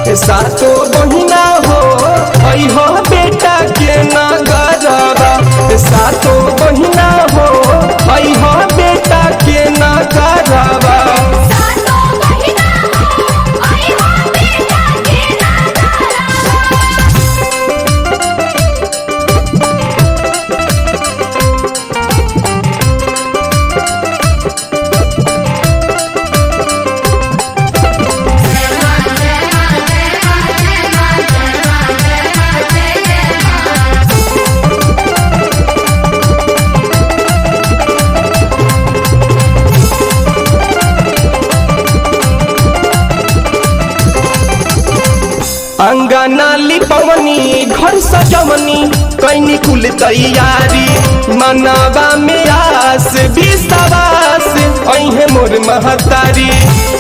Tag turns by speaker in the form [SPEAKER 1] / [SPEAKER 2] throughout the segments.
[SPEAKER 1] सातो बहिना हो अइह बेटा के नगरबा सातो बहिना हो अइह बेटा के नगरबा
[SPEAKER 2] सातो बहिना हो आई हो बेटा के नगरबा
[SPEAKER 1] अंगना लिपवनी घर सजवनी कैनी कुल तैयारी मनवा में आस विश्वास अहे मोर महतारी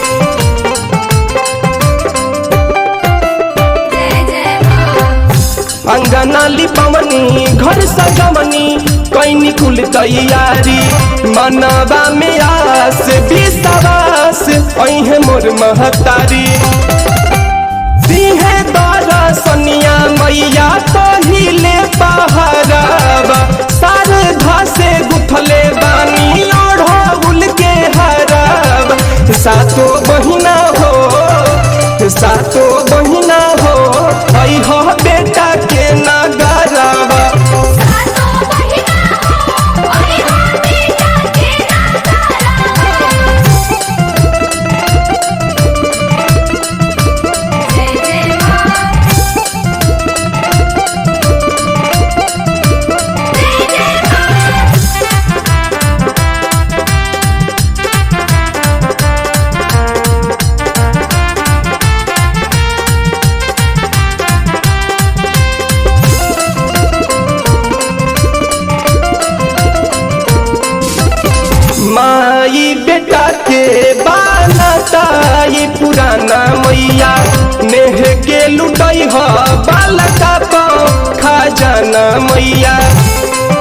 [SPEAKER 2] जय जय मां
[SPEAKER 1] अंगना लिपवनी घर सजवनी कैनी कुल तैयारी मनवा में आस विश्वास अहे मोर महतारी सिंहे दरसनिया मैया पहिले पहरावा शारदा से गुथले बानी ओढ़ौल के हरावा सातो बहिना हो सातो बहिना हो अइह बेटा के नगरवा
[SPEAKER 2] सातो बहिना हो आई हो बेटा के नगरबा जय जय मां जय जय मां
[SPEAKER 1] माई बेटा के बालताई पुराना मैया नेह के लुटई ह बालका पाओ खजाना मैया